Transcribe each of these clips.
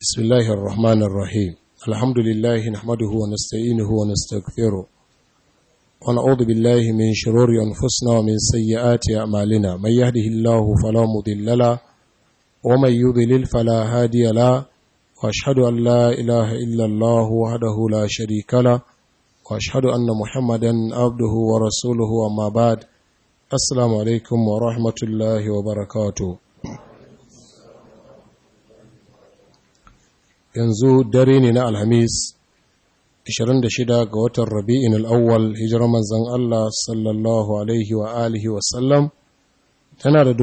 بسم الله الرحمن الرحيم الحمد لله نحمده ونستعينه ونستغفره ونعوذ بالله من شرور أنفسنا ومن سيئات أعمالنا من يهده الله فلا مضل له ومن يضلل فلا هادي له وأشهد أن لا إله إلا الله وحده لا شريك له وأشهد أن محمدا عبده ورسوله وما بعد السلام عليكم ورحمة الله وبركاته yanzu dare ne na alhamis 26 ga watan rabi'in al'awwal hijirar manzan Allah sallallahu alaihi wa alihi wasallam tana da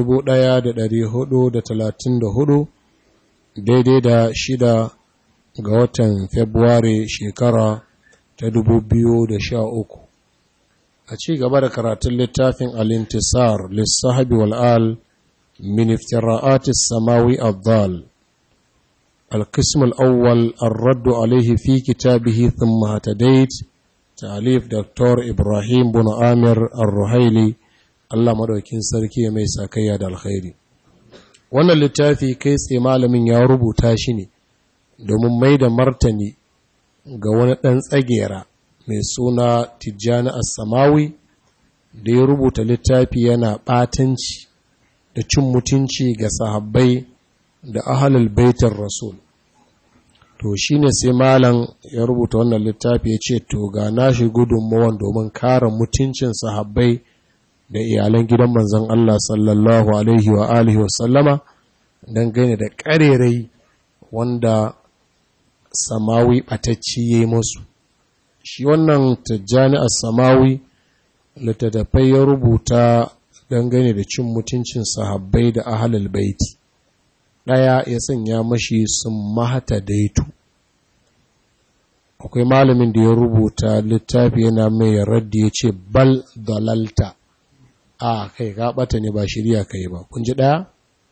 1434 daidai da shida ga watan februari shekara ta 2013 a ci gaba da karatun littafin alintisar lissahabi wal'al min iftira'atis samawi abdal القسم الأول الرد عليه في كتابه ثم هتديت تعليف دكتور إبراهيم بن آمر الرهيلي الله مدوكين سركي mai sakayya da alkhairi wannan littafi kai tsaye malamin ya rubuta shi ne domin mai da martani ga wani ɗan tsagera mai suna tijjani as-samawi da ya rubuta littafi yana ɓatanci da cin mutunci ga sahabbai da ahalul baitar rasul to shine sai malam ya rubuta wannan littafi ya ce to ga nashi gudunmawan domin kare mutuncin sahabbai da iyalan gidan manzon Allah sallallahu alaihi wa alihi wa sallama don gane da karerai wanda samawi ɓatacci ya yi musu shi wannan tajjani a samawi littattafai ya rubuta dangane da cin mutuncin sahabbai da ahalul baiti ɗaya ya sanya mashi sun mahata daitu akwai malamin da ya rubuta littafi yana mai raddi ya ce bal dalalta a kai ka ɓata ne ba shirya kai ba kun ji ɗaya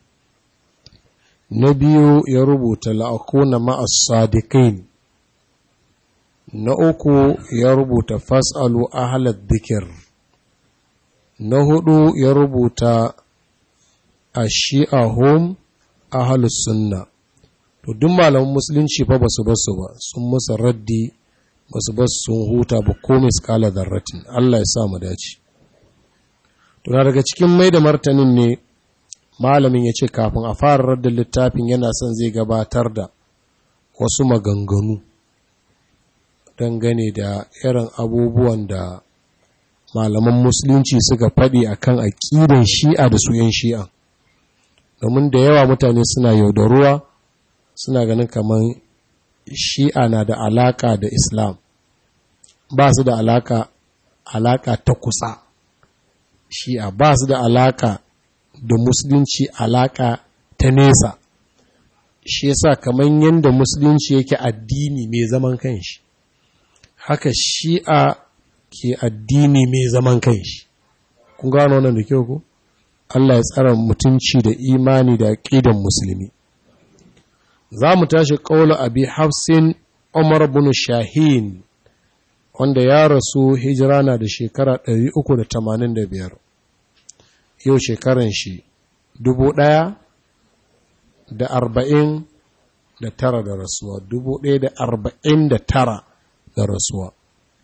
na biyu ya rubuta la'akuna ma'as sadiqin na uku ya rubuta fas'alu ahalar dhikr na hudu ya rubuta ashi'ahum ahalus sunna to duk malaman musulunci fa basu basu ba sun musa raddi basu basu sun huta ba ko miskala zarratin Allah ya sa mu dace to na daga cikin mai da martanin ne malamin ya ce kafin a fara raddin littafin yana son zai gabatar da wasu maganganu dangane da irin abubuwan da malaman musulunci suka faɗi akan aƙidan shi'a da su 'yan shi'a domin da yawa mutane suna yaudaruwa suna ganin kamar shi'a na da alaka da islam ba su da alaka alaka ta kusa shi'a ba su da alaka da musulunci alaka ta nesa shi yasa kamar yadda musulunci yake addini mai zaman kanshi haka shi'a ke addini mai zaman kanshi kun gano wannan da kyau ko Allah ya tsara mutunci da imani da aƙidan musulmi. Za mu tashi ƙaula abi hafsin Umar bin Shahin, wanda ya rasu hijira na da shekara 385. Yau shekaran shi dubu ɗaya da arba'in da tara da rasuwa, dubu ɗaya da arba'in da tara da rasuwa.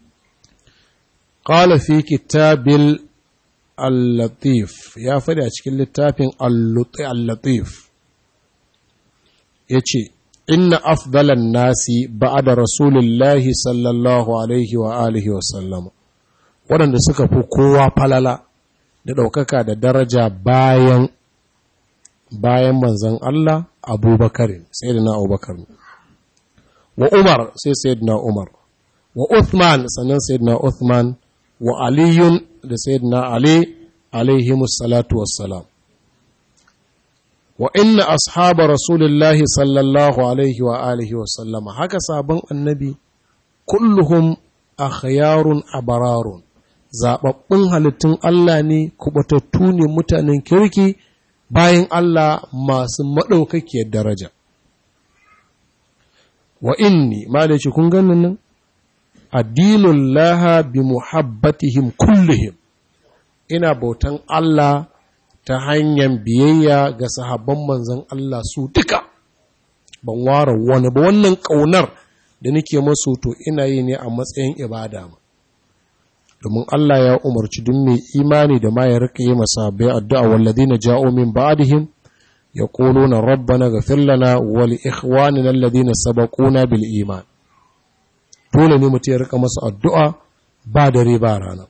قال في كتاب al-latif ya faɗi a cikin littafin al-latif ya ce inna afdalan nasi ba'ada rasulullahi sallallahu alaihi wa alihi wa sallama waɗanda suka fi kowa falala da ɗaukaka da daraja bayan bayan manzan Allah abubakar sai da na abubakar wa umar sai sai na umar wa uthman sannan sai na uthman wa aliyun da sayyidina ali alaihimu salatu wassalam wa inna ashaba rasulillahi sallallahu alaihi wa alihi wa sallama haka sabon annabi kulluhum akhyarun abararun zababbun halittun Allah ne kubatattu ne mutanen kirki bayan Allah masu maɗaukakiyar daraja wa inni ma da kun ganin nan addinun laha bi muhabbatihim kullihim ina bautan Allah ta hanyar biyayya ga sahabban manzan Allah su duka ban ware wani ba wannan ƙaunar da nake masu to ina yi ne a matsayin ibada ma domin Allah ya umarci duk mai imani da ma ya rika yi masabai addu'a walladina ja'u min ba'dihim yaquluna rabbana ghfir lana wa li ikhwanina alladhina sabaquna bil iman dole ne mutum ya rika masa addu'a ba dare ba rana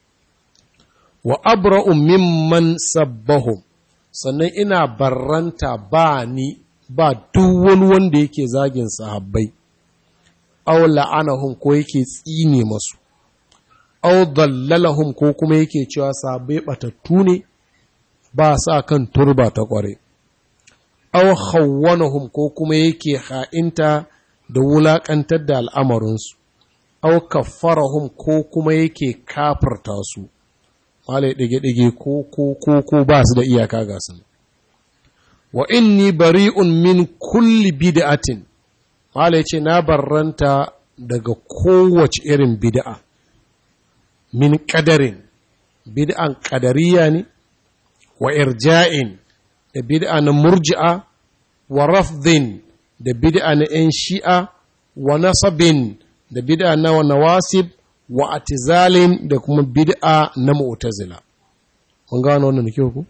wa abra'u mimman sabbahum sannan ina barranta ba ni ba duk wani wanda yake zagin sahabbai aw la'anahum ko yake tsine masu aw dallalahum ko kuma yake cewa sahabbai batattu ne ba sa kan turba ta kware aw khawwanahum ko kuma yake ha'inta da wulakantar da al'amarinsu aw kaffarahum ko kuma yake kafarta su malai ɗige-ɗige ko ko ko ko ba su da iyaka ga su wa inni bari'un min kulli bid'atin malai ce na barranta daga kowace irin bid'a min ƙadarin bid'an ƙadariya ne wa irja'in da bid'a na murji'a wa rafdin da bid'a na 'yan shi'a wa nasabin da bid'a na nawasib wa atizalin da kuma bid'a na mu'tazila mun gano wannan da kyau ku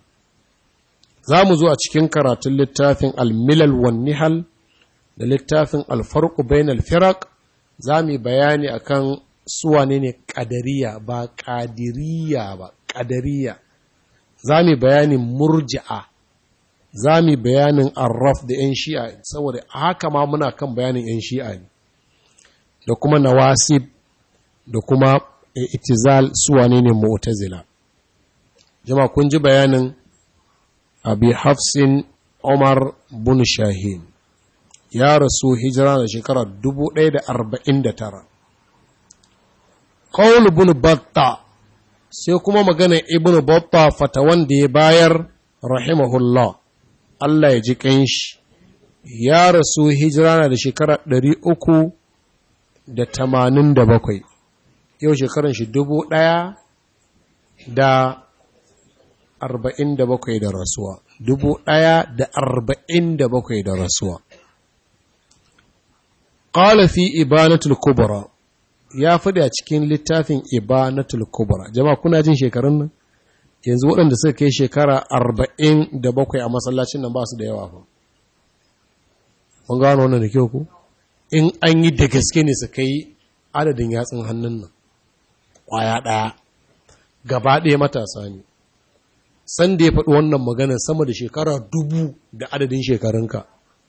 za mu zo a cikin karatun littafin al-milal wan nihal da littafin al-farqu bainal firaq za mu bayani akan suwane ne qadariya ba qadiriya ba qadariya za mu bayanin murji'a za mu bayanin arraf da yan shi'a saboda haka ma muna kan bayanin yan shi'a ne da kuma nawasib da kuma itizal suwane ne mu'tazila jama kun ji bayanin abi hafsin umar bin shahin ya rasu hijira da shekara 1049 qaul bin batta sai kuma magana ibn batta fatawan da ya bayar rahimahullah Allah ya ji kanshi ya rasu hijira da shekara 387 yau shekaran shi dubu ɗaya da arba'in da bakwai da rasuwa dubu ɗaya da arba'in da bakwai da rasuwa ƙala fi ibanatul kubra ya faɗi a cikin littafin ibanatul kubra jama'a kuna jin shekarun nan yanzu waɗanda suka kai shekara arba'in da bakwai a masallacin nan ba su da yawa fa mun gano wannan da kyau ku in an yi da gaske ne su kai adadin yatsun hannun nan kwaya ɗaya gaba ɗaya matasa ne san da ya faɗi wannan magana sama da shekara dubu da adadin shekarunka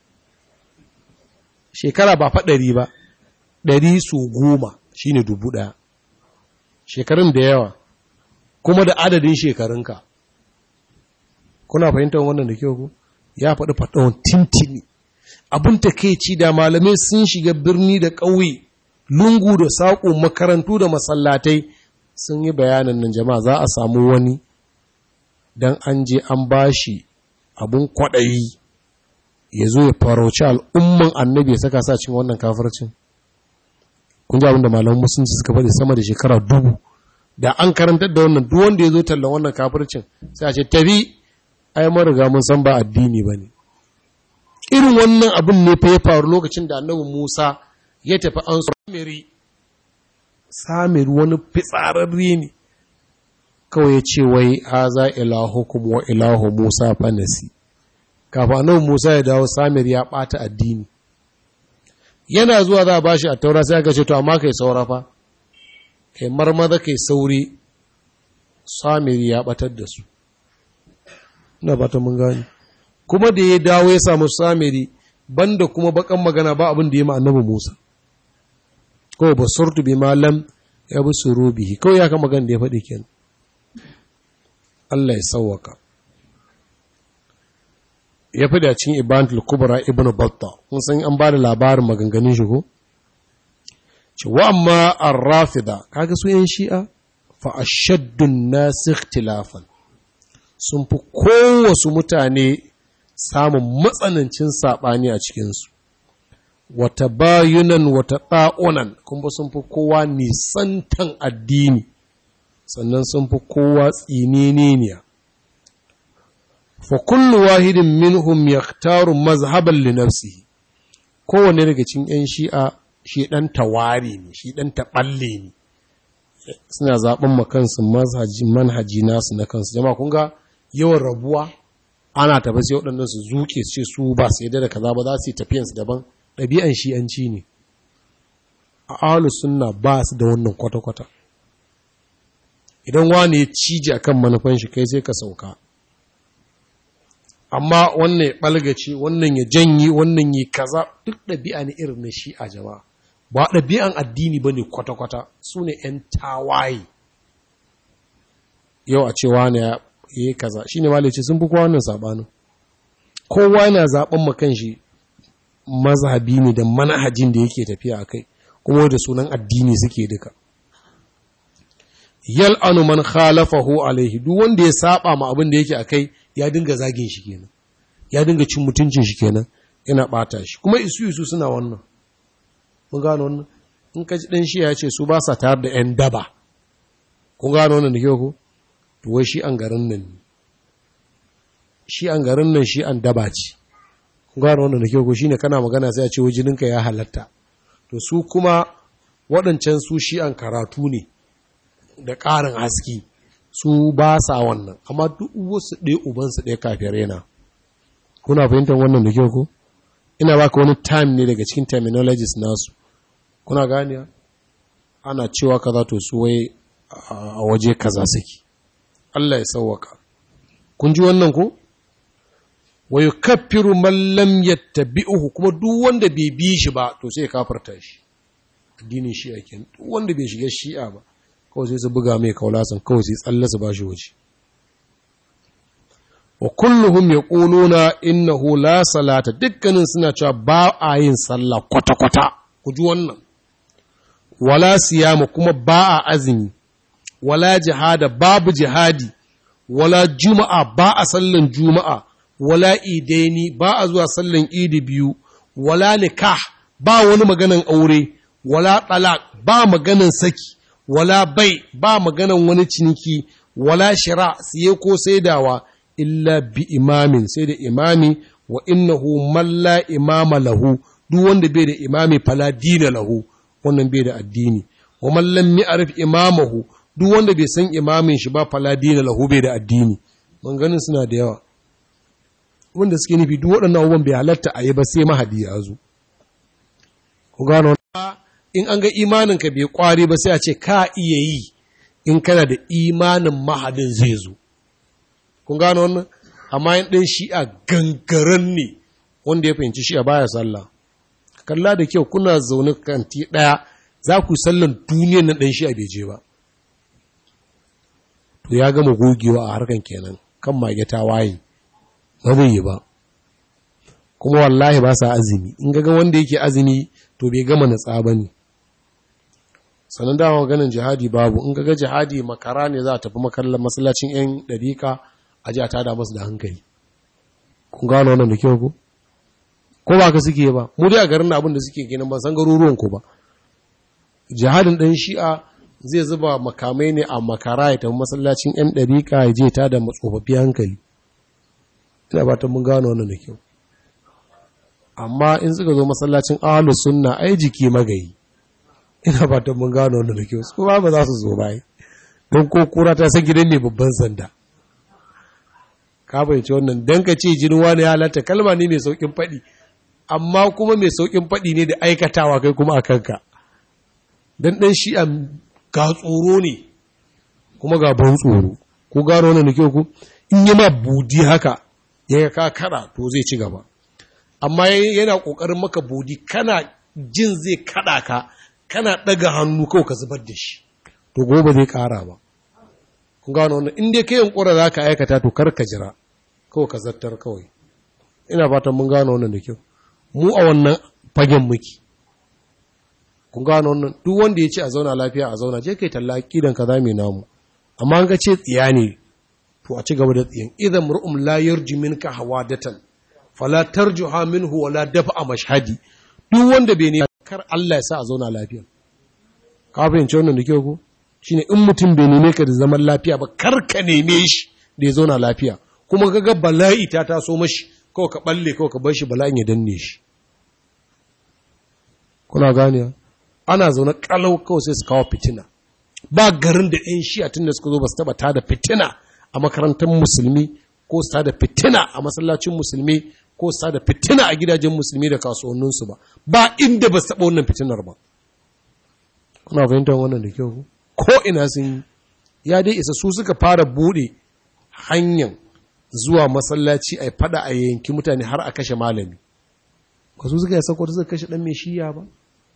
shekara ba faɗari ba ɗari su goma shi ne dubu ɗaya shekarun da yawa kuma da adadin shekarunka kuna fahimtar wannan da kyau ku ya faɗi faɗon tintini abin ta ci da malamai sun shiga birni da ƙauye lungu da saƙo makarantu da masallatai sun yi bayanin nan jama'a za a samu wani don an je an bashi abun kwaɗayi ya zo ya farauci al'umman annabi ya saka sa cin wannan kafircin kun ji abin da malaman musulunci suka faɗi sama da shekara dubu da an karantar da wannan duk wanda ya zo tallan wannan kafircin sai a ce tabi ai mun riga mun san ba addini ba ne irin wannan abin ne fa ya faru lokacin da annabi Musa ya tafi an samiri samiri wani fitsararre ne kawai ya ce wai haza ilahukum wa ilahu Musa fanasi kafin annabi Musa ya dawo samiri ya bata addini yana zuwa za a bashi a taura sai aka ce to amma kai saura fa kai marmaza kai sauri samiri ya batar da su ina fata mun gani kuma da ya dawo ya samu samiri banda kuma bakan magana ba abin da ya ma annabi Musa ko basurtu bi malam ya bi surubihi kawai ya kama magana da ya faɗi kenan Allah ya sauwaka ya fi da cikin ibantul kubra ibn batta kun san an ba da labarin maganganun shi ko ce wa amma ar-rafida kaga su yan shi'a fa ashaddun nas ikhtilafan sun fi kowasu mutane samun matsanancin saɓani a cikinsu wata bayunan wata ɗa'unan kuma sun fi kowa nisantan addini sannan sun fi kowa tsininiya fa kullu wahidin minhum yaktaru mazhaban li nafsihi kowane daga cikin 'yan shi'a shi ɗan tawari ne shi ɗan taɓalle ne suna zaɓen makansu manhaji nasu na kansu jama kun ga yawan rabuwa ana tafi sai waɗannan su zuke su ce su ba su yadda da kaza ba za su yi tafiyansu daban ɗabi'an shi'anci ne a ahalus sunna ba su da wannan kwata-kwata idan wani ya cije akan manufan shi kai sai ka sauka amma wannan ya ɓalgace wannan ya janyi wannan ya kaza duk ɗabi'a ne irin na shi a jama'a ba ɗabi'an addini ba ne kwata-kwata su ne ‘yan tawaye yau a cewa ne ya yi kaza shi ne malice sun fi kowa wannan saɓanin kowa yana zaɓen makan shi mazhabi ne da manhajin da yake tafiya a kai kuma da sunan addini suke duka yal anu man khalafahu alaihi duk wanda ya saba ma abin da yake akai ya dinga zagin shi kenan ya dinga cin mutuncin shi kenan yana bata shi kuma isu isu suna wannan mun gano wannan in ka ji dan shi ya ce su ba sa tare da yan daba kun gano wannan da kyau ko to wai shi an garin nan shi an garin nan shi an daba ce kun gano wannan da kyau ko shine kana magana sai a ce wajininka ya halatta to su kuma waɗancan su shi an karatu ne da ƙarin haski su ba sa wannan amma duk wasu ɗaya ubansu ɗaya kafiyar yana kuna fahimtar wannan da kyau ko ina baka wani time ne daga cikin terminologies nasu kuna ganiya ana cewa kaza to su wai a waje kaza suke Allah ya sauwaka kun ji wannan ko wa yukaffiru man lam yattabi'uhu kuma duk wanda bai bi shi ba to sai ya kafarta shi addinin shi'a kenan duk wanda bai shiga shi'a ba kawai sai su buga mai kaulasan kawai sai tsalle su bashi waje wa kulluhum yaquluna innahu la salata dukkanin suna cewa ba a yin sallah kwata kwata ku ji wannan wala siyama kuma ba a azumi wala jihada babu jihadi wala juma'a ba a sallan juma'a wala idaini ba a zuwa sallan idi biyu wala nikah ba wani maganan aure wala talaq ba maganan saki wala bai ba maganan wani ciniki wala shira siye ko saidawa illa bi imamin sai da imami wa innahu man la imama lahu duk wanda bai da imami fala dina lahu wannan bai da addini wa man lam ya'rif imamahu duk wanda bai san imamin shi ba fala dina lahu bai da addini ganin suna da yawa wanda suke nufi duk waɗannan abubuwan bai halatta a yi ba sai mahadi ya zo ku gano in an ga imaninka bai kwari ba sai a ce ka iya yi in kana da imanin mahadin zai zo kun gano wannan amma yin ɗin shi'a gangaren ne wanda ya fahimci shi'a baya sallah kalla da kyau kuna zaune kanti ɗaya za ku sallan duniyan nan ɗan shi'a bai je ba to ya gama gogewa a harkan kenan kan mage ta waye ba zai yi ba kuma wallahi ba sa azumi in ga wanda yake azumi to bai gama natsa ba ne sannan dama ganin jihadi babu in ga jihadi makara ne za a tafi makallar masallacin 'yan ɗarika a ji a tada masu da hankali kun gano wannan da kyau ku ko ba ka suke ba mu dai a garin abin da suke kenan ban san garuruwan ku ba jihadin ɗan shi'a zai zuba makamai ne a makara ya tafi masallacin 'yan ɗarika ya je ta da matsofaffi hankali ina ba ta mun gano wannan da kyau amma in suka zo masallacin ahlus sunna ai jiki magayi ina ba ta mun gano wannan da kyau su ba ba za su zo bai don ko kura ta san gidan ne babban sanda ka fahimci wannan dan ka ce jinin wani ya halatta kalma ne mai saukin faɗi amma kuma mai saukin faɗi ne da aikatawa kai kuma a kanka dan dan shi a ga tsoro ne kuma ga ban tsoro ko gano wannan da kyau ku in yi ma budi haka ya ka kada to zai ci gaba amma yana kokarin maka budi kana jin zai kada ka kana daga hannu kawai ka zubar da shi to gobe zai kara ba kun gano wannan in dai kai yankura za ka aikata to kar ka jira kawai ka zartar kawai ina fatan mun gano wannan da kyau mu a wannan fagen muke kun gano wannan duk wanda ya ce a zauna lafiya a zauna je kai talla kidan ka zame namu amma an ga ce tsiya ne to a ci gaba da tsiyan idan mur'um la yarji minka hawadatan fala tarjuha minhu wala dafa mashhadi duk wanda bai ne kar Allah ya sa a zauna lafiya ka fahimci wannan da kyau ko shine in mutum bai neme ka da zaman lafiya ba kar ka neme shi da ya zauna lafiya kuma kaga bala'i ta taso mashi kawai ka balle kawai ka bar shi bala'in ya danne shi kuna gane ana zaune kalau kawai sai su kawo fitina ba garin da ɗan shi'a tun da suka zo ba su taɓa tada fitina a makarantar musulmi ko su tada fitina a masallacin musulmi ko su tada fitina a gidajen musulmi da kasuwanninsu ba ba inda ba su taɓa wannan fitinar ba kuna fahimtar wannan da kyau ko ina sun yi ya dai isa su suka fara buɗe hanyar zuwa masallaci a fada a yanki mutane har a kashe malami ba su suka yi sako suka kashe ɗan mai shiya ba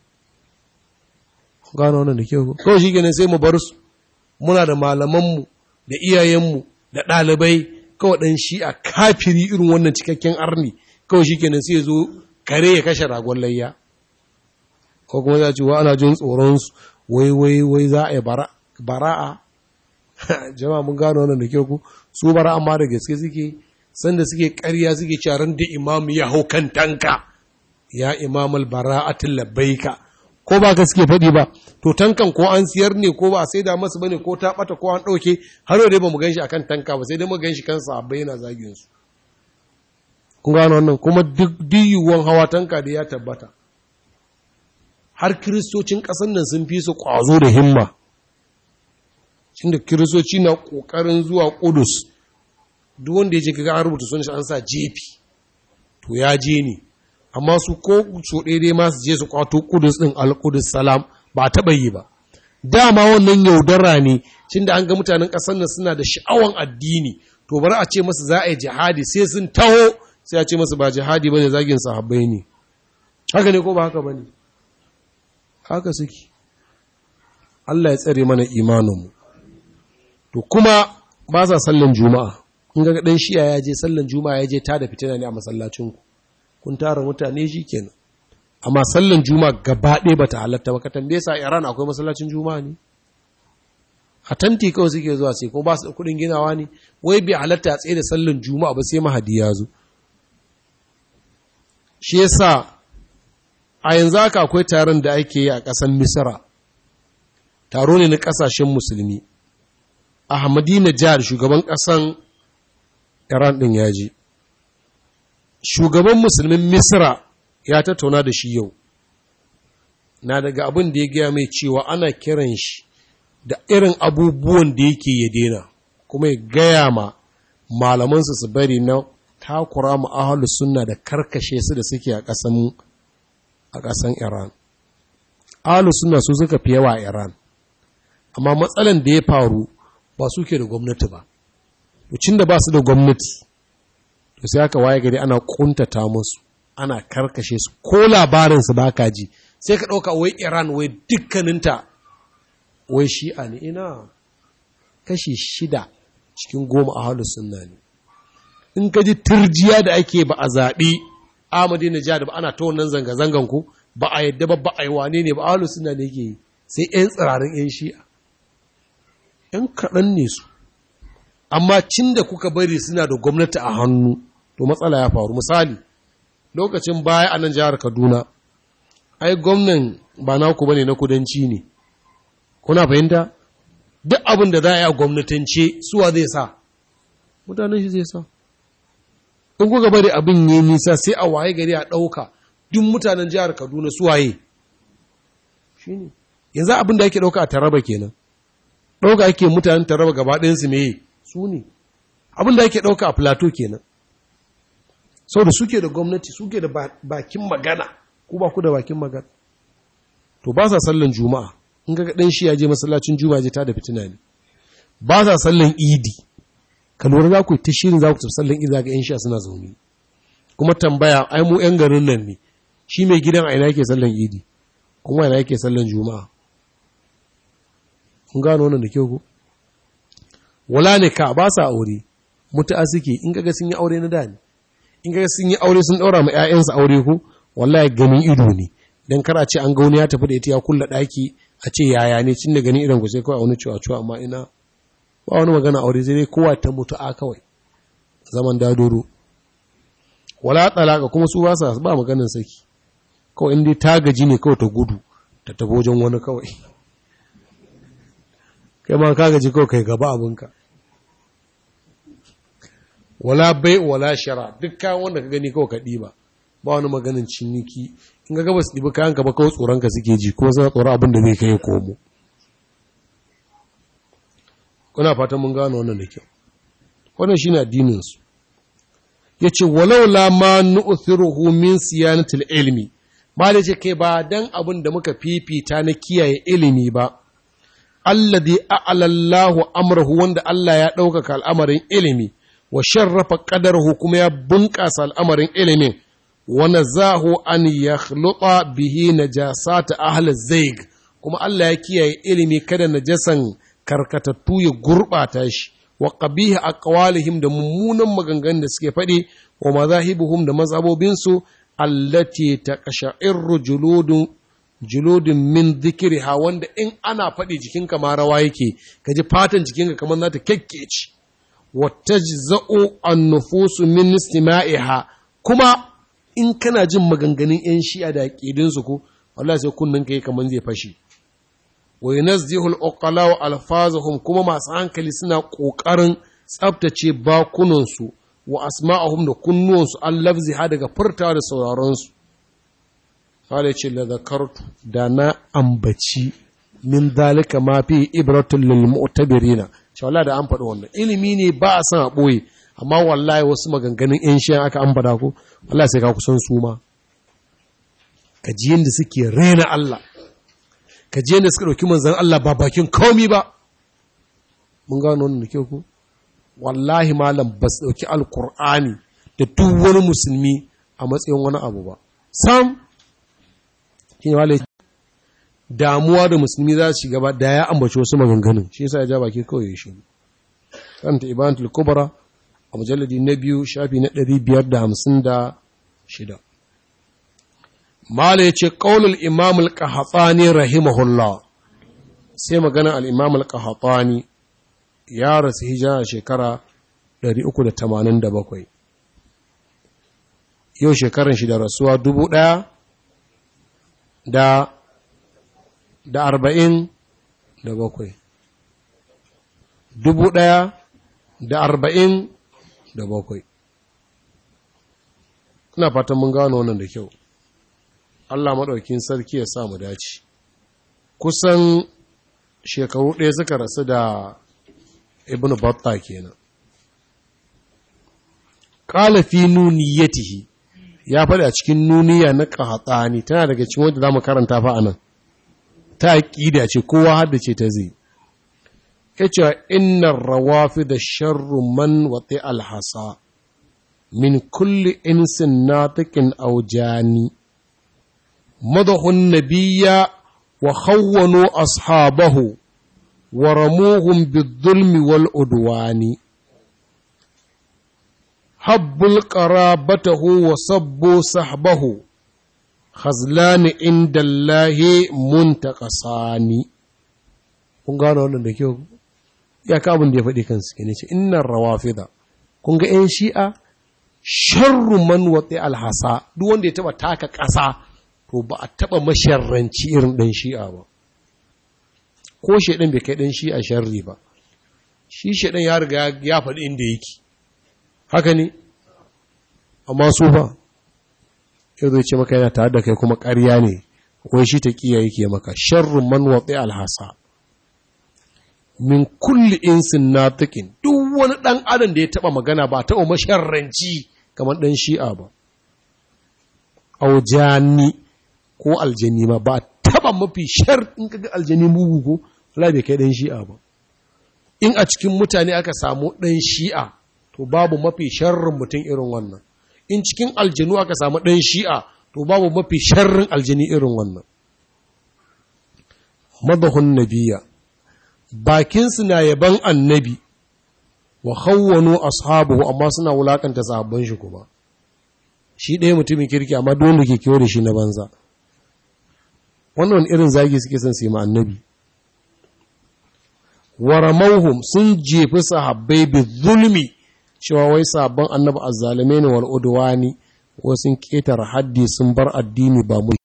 gano wannan da kyau kawai shi kenan sai mu bar su muna da malamanmu da iyayenmu da ɗalibai kawai ɗan shi a kafiri irin wannan cikakken arni kawai shi kenan sai zo kare ya kashe ragon layya ko kuma za ce wa ana jin tsoronsu wai wai wai za a yi bara'a jama'a mun gano wannan da kyau ku su bara'a ma da gaske suke sanda suke ƙarya suke caran da imamu ya hau kan tanka ya imamul bara'atul labbaika ko ba gaske faɗi ba to tankan ko an siyar ne ko ba a saida masu bane ko ta bata ko an ɗauke har yau dai ba mu ganshi akan tanka ba sai dai mu ganshi kan sahabbai yana zagin su kun gano wannan kuma duk diyuwan hawa tanka da ya tabbata har kiristocin ƙasar nan sun fi su ƙwazo da himma da kiristoci na ƙoƙarin zuwa ƙudus duk wanda ya je kaga an rubuta sunan shi an sa jefi to ya je ne amma su ko so daidai ma su je su kwato kudus din al-qudus salam ba taɓa yi ba dama wannan yaudara ne da an ga mutanen ƙasar nan suna da sha'awan addini to bari a ce masu za a yi jihadi sai sun taho sai a ce masu ba jihadi bane zagin sahabbai ne haka ne ko ba haka bane haka suke Allah ya tsare mana imaninmu to kuma ba sa sallan juma'a in ga dan shiya ya je sallan juma'a ya je ta da fitina ne a masallacinku kun tara mutane shi kenan amma sallan juma'a gaba ɗaya bata halatta ba ka tambaye sa Iran akwai masallacin juma'a ne a tanti kawai suke zuwa sai ko ba su kuɗin ginawa ne wai bai halatta a tsaye da sallan juma'a ba sai mahadi ya zo shi yasa a yanzu haka akwai taron da ake yi a ƙasar misra taro ne na ƙasashen musulmi ahmadinejad shugaban ƙasan iran ɗin ya ji shugaban musulmin misra ya tattauna da shi yau na daga abin da ya gaya mai cewa ana kiran shi da irin abubuwan da yake ya dena kuma ya gaya ma malamansu su bari na takura mu ahalus sunna da karkashe su da suke a ƙasan a ƙasan Iran ahalus sunna su suka fi yawa a Iran amma matsalan da ya faru ba su ke da gwamnati ba to da ba su da gwamnati to sai aka waye gari ana kuntata musu ana karkashe su ko labarin su baka ji sai ka ɗauka wai Iran wai dukkaninta wai shi'a ne ina kashi shida cikin goma a halin sunna ne in ka ji turjiya da ake ba a zaɓi amadi na da ba ana ta wannan zanga-zangan ku ba a yadda ba ba a yi wane ne ba a halin sunna ne ke yi sai 'yan tsirarin 'yan shi'a 'yan kaɗan ne su amma cin da kuka bari suna da gwamnati a hannu to matsala ya faru misali lokacin baya a nan jihar kaduna ai gwamnan ba naku bane na kudanci ne kuna fahimta duk abin da za a yi a gwamnatance suwa zai sa mutanen shi zai sa in kuka bari abin yi nisa sai a waye gari a ɗauka duk mutanen jihar kaduna suwaye shi ne yanzu abin da ake ɗauka a taraba kenan ɗauka ake mutanen taraba gaba ɗayansu me su ne abin da ake ɗauka a plateau kenan sau da suke da gwamnati suke da bakin magana ku ba ku da bakin magana to ba sa sallan juma'a in ga dan shi ya je masallacin juma'a je ta da fitina ne ba sa sallan idi ka lura za ku yi ta shirin za ku tafi sallan idi za ga yan shi suna zaune kuma tambaya ai mu yan garin nan ne shi mai gidan a ina yake sallan idi kuma ina yake sallan juma'a kun gano wannan da kyau ko wala ne ka ba sa aure mutu'a suke in kaga sun yi aure na da ne in kaga sun yi aure sun daura ma ƴaƴansu aure ko wallahi ganin ido ne dan kar a ce an ga wani ya tafi da ita ya kulla daki a ce yaya ne cin da ganin idan ku sai kawai a wani cewa cewa amma ina ba wani magana aure sai dai kowa ta mutu a kawai zaman dadoro wala talaka kuma su ba sa ba maganin saki kawai in dai ta gaji ne kawai ta gudu ta tafi wajen wani kawai kai ma ka gaji kawai kai gaba abinka wala bai wala shara duk kayan wanda ka gani kawai ka ɗiba ba wani maganin ciniki in ga gabas ɗibi kayan ka ba kawai tsoron ka suke ji ko suna tsoron abin da zai kai komo kuna fatan mun gano wannan da kyau wannan shine addinin su yace walau la ma nu'thiruhu min siyanatil ilmi ba da ce kai ba dan abin da muka fifita na kiyaye ilimi ba alladhi a'alallahu amrahu wanda Allah ya ɗaukaka al'amarin ilimi wa sharrafa qadarahu kuma ya bunƙasa al'amarin ilimin wa nazahu an yakhluqa bihi najasata ahli zaig kuma Allah ya kiyaye ilimi kada najasan karkatattu ya gurɓata shi wa qabiha aqwalihim da mummunan maganganun da suke faɗi wa mazahibuhum da mazhabobinsu allati taqasha'irru juludun juludun min dhikriha wanda in ana faɗi jikinka ma rawa yake kaji fatan jikinka kamar za ta kekkeci wa tajza'u an-nufusu min istima'iha kuma in kana jin maganganun yan shi'a da aqidinsu ko wallahi sai kunnun kai kamar zai fashi wa yunazzihu al-uqala wa alfazuhum kuma masu hankali suna kokarin tsaftace bakunansu wa asma'ahum da kunnuwansu an lafziha daga furtawa da sauraronsu Kale ce la zakartu da na ambaci min dalika ma fi ibratun lil mu'tabirina shi wallahi da an faɗi wannan ilimi ne ba a san a ɓoye amma wallahi wasu maganganun yan shi aka an faɗa ko wallahi sai ka kusan su ma ka ji yadda suke rena Allah ka ji yadda suka ɗauki manzan Allah ba bakin komi ba mun gano wannan da kyau ko wallahi malam ba su ɗauki alkur'ani da duk wani musulmi a matsayin wani abu ba sam shi ne wale damuwa da musulmi za su gaba da ya ambaci wasu maganganun shi yasa ya ja baki kawai ya shiru kanta ibanatul kubra a mujalladi na biyu shafi na ɗari biyar da hamsin da shida mala ya ce ƙaunar imamul ƙahatsani rahimahullah sai magana al'imamul ƙahatsani ya rasu hijira a shekara 387 yau shekaran shi da rasuwa dubu ɗaya da da arba'in da bakwai dubu ɗaya da arba'in da bakwai ina fatan mun gano wannan da kyau Allah maɗaukin sarki ya sa mu dace kusan shekaru ɗaya suka rasu da ibn batta kenan qala fi nuniyatihi ya faɗi a cikin nuniya na qahtani tana daga cikin wanda zamu karanta fa anan ta aqida ce kowa haddace ta zai yace innar rawafid sharru man wati alhasa min kulli insin natiqin aw jani madahu an-nabiyya wa khawwanu ashabahu ورموهم بالظلم والعدوان حبوا قرابته وصبوا صحبه خزلان عند الله منتقصان kun gano wannan da kyau ya ka abin da ya faɗi kansu ke ne ce innan rawafida kun ga 'yan shi'a sharru man watsi alhasa duk wanda ya taɓa taka ƙasa to ba a taɓa masharranci irin ɗan shi'a ba ko shaidan bai kai dan shi a sharri ba shi shaidan ya riga ya faɗi inda yake haka ne amma su ba yau zai ce maka yana tare da kai kuma ƙarya ne wai shi ta ƙiya yake maka sharrun man watsi alhasa min kulli insin natiqin duk wani ɗan adam da ya taɓa magana ba taɓa masharranci kamar ɗan shi'a ba aujani ko aljani ma ba taɓa mafi shar in kaga aljani mugu ko Allah bai kai ɗan shi'a ba in a cikin mutane aka samu ɗan shi'a to babu mafi sharrin mutum irin wannan in cikin aljanu aka samu ɗan shi'a to babu mafi sharrin aljani irin wannan madahun nabiya bakinsu na yaban annabi wa khawwanu ashabu amma suna wulakanta sahabban shi kuma shi ɗaya mutumin kirki amma dole ke kiwo da shi na banza wannan irin zagi suke son su yi ma annabi waramauhum sun jefi sahabbai bi zulmi cewa wai sabon annabi azzalume ne wal udwani ko sun ketare haddi sun bar addini ba mu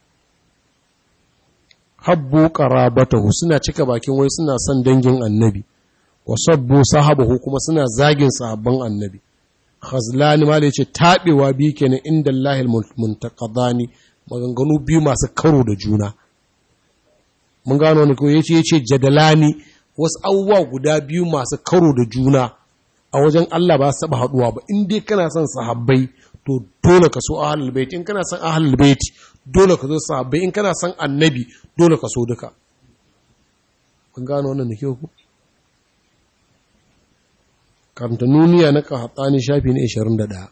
habbu qarabatahu suna cika bakin wai suna son dangin annabi wa sabbu sahabahu kuma suna zagin sahabban annabi khazlani ma da yace tabewa bi kenan inda Allahil muntaqadani maganganu biyu masu karo da juna mun gano ne ko yace yace jadalani wasu abubuwa guda biyu masu karo da juna a wajen Allah ba su taba haduwa ba in dai kana son sahabbai to dole ka so ahlul bait in kana son ahlul bait dole ka so sahabbai in kana son annabi dole ka so duka kun gano wannan da kyau ku karanta nuniya na kahatsani shafi na 21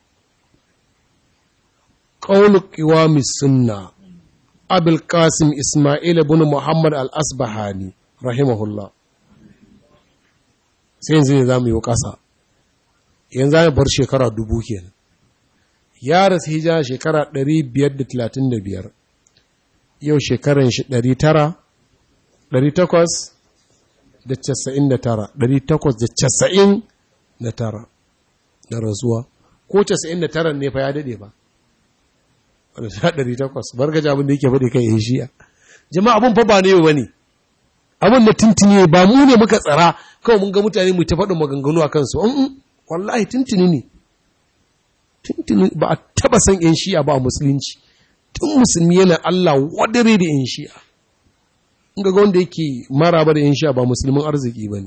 qawlu qiwami sunna abul qasim isma'il ibn muhammad al-asbahani rahimahullah sai yanzu ne zamu yi kasa yanzu zamu bar shekara dubu kenan ya rasu hijira shekara 535 yau shekaran shi 900 899 da rasuwa ko 99 ne fa ya dade ba wadda ta 800 bargaji abin da yake faɗi kan yin shiya jama'a abin fa ba ne ba ne abin da tuntuni ba mu ne muka tsara kawai mun ga mutane mu ta faɗin maganganu a kansu wallahi tuntuni ne tuntuni ba a taba san yan shiya ba a musulunci tun musulmi yana Allah wadare da yan shiya in ga wanda yake maraba da yan shiya ba musulmin arziki ba ne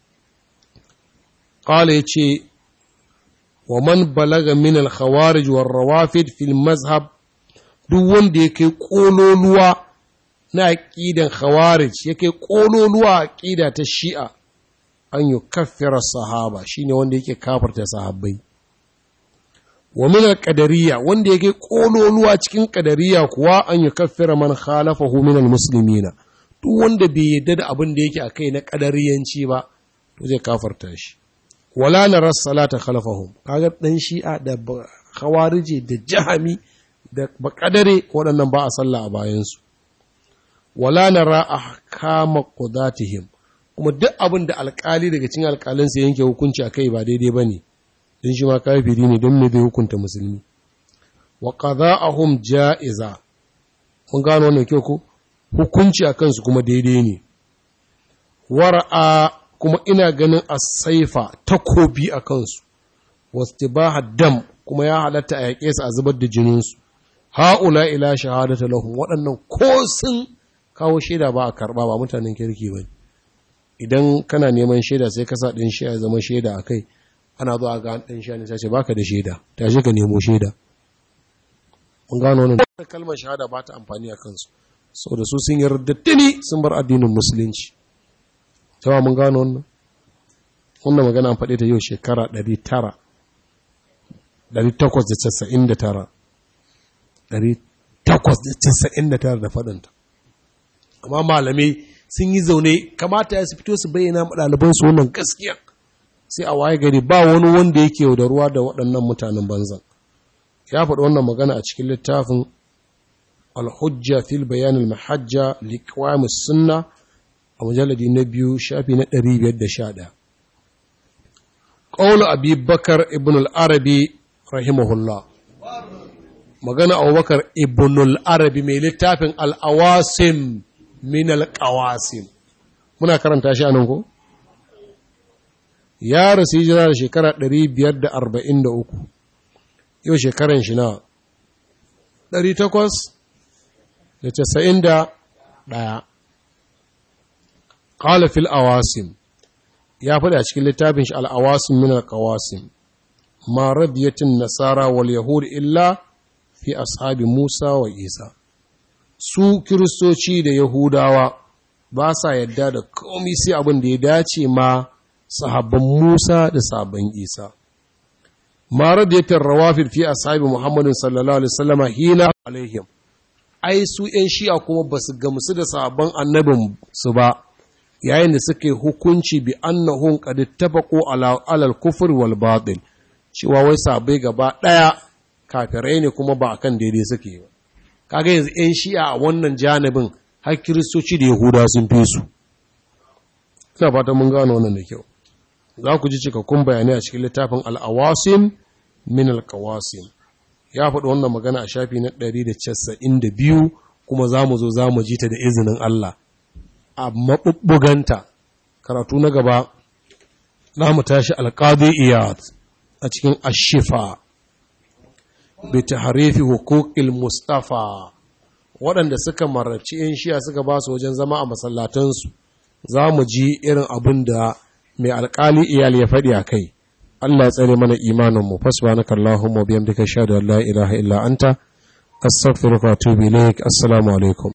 ƙala ya ce wa man balaga min al-khawarij war rawafid fil mazhab duk wanda ya kai ƙololuwa na aƙidan khawarij ya kai ƙololuwa aƙida ta shi'a an yi kaffira sahaba shine wanda yake kafarta sahabbai wa min al-qadariyya wanda yake ƙololuwa cikin qadariyya kuwa an yi kaffira man khalafahu min al-muslimina duk wanda bai yadda da abin da yake akai na qadariyanci ba to zai kafarta shi wala nara salata khalfahum kaga dan shi'a da khawarije da jahami da bakadare waɗannan ba a sallah a bayansu wala nara ahkama qudatihim kuma duk abin da alkali daga cikin alkalin sa yanke hukunci akai ba daidai bane dan shi ma kafiri ne don me zai hukunta musulmi wa qada'ahum ja'iza mun gano wannan kyau ko hukunci akan su kuma daidai ne wara'a kuma ina ganin asaifa takobi a kansu wastibaha dam kuma ya halatta a yaƙe su a zubar da jininsu ha'ula ila shahadata lahum waɗannan ko sun kawo shaida ba a karɓa ba mutanen kirki ba idan kana neman shaida sai ka sa ɗin shi ya zama shaida a kai ana zuwa ga ɗan shi ne sace baka da shaida tashi ka nemo shaida mun gano wannan kalmar shahada ba ta amfani a kansu saboda su sun yarda tuni sun bar addinin musulunci cewa mun gano wannan wannan magana an faɗe ta yau shekara 899 899 da faɗinta amma malamai sun yi zaune kamata ya su fito su bayyana ɗalibansu wannan gaskiya sai a waye gari ba wani wanda yake da ruwa da waɗannan mutanen banzan ya faɗi wannan magana a cikin littafin alhujja fil bayanin mahajja liqwamus sunna a mujalladi na biyu shafi na 511 ƙaunar abi bakar ibn al'arabi rahimahullah magana abubakar ibn al'arabi mai littafin al'awasim min al'awasim muna karanta shi anan ko? ya rasu hijira da shekara 543 yau shekaran shi na 891 قال في الأواسم يا فدا cikin littafin shi al-awasim min al-qawasim ma radiyatin nasara wal yahud illa fi ashabi Musa wa Isa su kiristoci da yahudawa ba sa yadda da komai sai abin da ya dace ma sahabban Musa da sahabban Isa ma radiyatin rawafid fi ashabi Muhammadin sallallahu alaihi wasallam hina alaihim ai su ‘yan shi'a kuma ba su gamsu da sahabban annabin su ba yayin da suke hukunci bi annahum qad ittafaqu ala alal kufr wal batil cewa wai sabai gaba daya kafirai ne kuma ba akan daidai suke ba kaga yanzu ƴan shi'a a wannan janibin har kiristoci da yahuda sun fi su ina fata mun gano wannan da kyau za ku ji cikakkun bayanai a cikin littafin al-awasim min al-qawasim ya faɗi wannan magana a shafi na 192 kuma za mu zo za mu ji ta da izinin Allah a maɓuɓɓuganta karatu na gaba za mu tashi alƙadi iyad a cikin ashifa bi tahrifi huquqil mustafa waɗanda suka mararci yan shiya suka ba su wajen zama a masallatansu za mu ji irin abin da mai alkali iyali ya faɗi a kai Allah ya tsare mana imaninmu fasbanaka Allahumma biyamdika shahadu an la ilaha illa anta astaghfiruka wa atubu ilaik assalamu alaikum